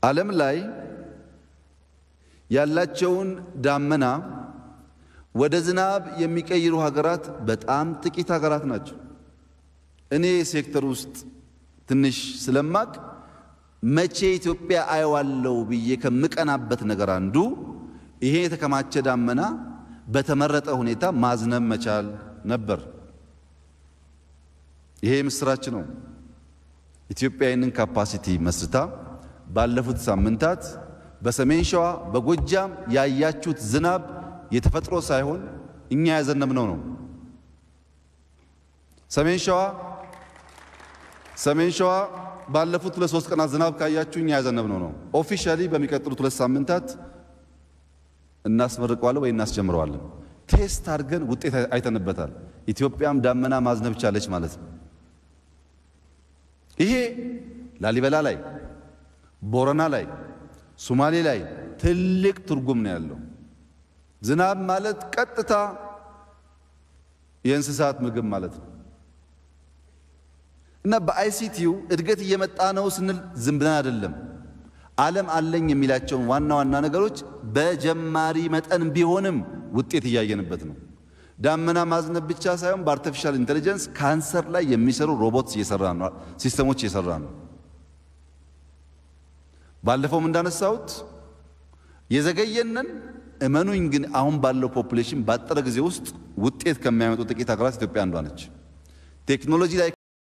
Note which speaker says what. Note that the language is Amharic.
Speaker 1: ዓለም ላይ ያላቸውን ዳመና ወደ ዝናብ የሚቀይሩ ሀገራት በጣም ጥቂት ሀገራት ናቸው። እኔ ሴክተር ውስጥ ትንሽ ስለማቅ መቼ ኢትዮጵያ አየዋለው ብዬ ከምቀናበት ነገር አንዱ ይሄ የተከማቸ ዳመና በተመረጠ ሁኔታ ማዝነብ መቻል ነበር። ይሄ ምስራች ነው። ኢትዮጵያ ይህንን ካፓሲቲ መስርታ ባለፉት ሳምንታት በሰሜን ሸዋ በጎጃም ያያችሁት ዝናብ የተፈጥሮ ሳይሆን እኛ ያዘነብነው ነው። ሰሜን ሸዋ ሰሜን ሸዋ ባለፉት ሁለት ሶስት ቀናት ዝናብ ካያችሁ እኛ ያዘነብነው ነው። ኦፊሻሊ በሚቀጥሉት ሁለት ሳምንታት እናስመርቀዋለን ወይ እናስጀምረዋለን። ቴስት አድርገን ውጤት አይተንበታል። ኢትዮጵያም ዳመና ማዝነብ ቻለች ማለት ነው። ይሄ ላሊበላ ላይ፣ ቦረና ላይ፣ ሶማሌ ላይ ትልቅ ትርጉም ነው ያለው። ዝናብ ማለት ቀጥታ የእንስሳት ምግብ ማለት ነው እና በአይሲቲው እድገት እየመጣ ነው ስንል ዝም ብለን አይደለም። ዓለም አለኝ የሚላቸውን ዋና ዋና ነገሮች በጀማሪ መጠን ቢሆንም ውጤት እያየንበት ነው። ዳመና ማዝነብ ብቻ ሳይሆን በአርቲፊሻል ኢንቴሊጀንስ ካንሰር ላይ የሚሰሩ ሮቦትስ እየሰራ ነው፣ ሲስተሞች እየሰራ ነው። ባለፈውም እንዳነሳሁት የዘገየንን እመኑኝ፣ ግን አሁን ባለው ፖፑሌሽን ባጠረ ጊዜ ውስጥ ውጤት ከሚያመጡ ጥቂት ሀገራት ኢትዮጵያ አንዷ ነች። ቴክኖሎጂ ላይ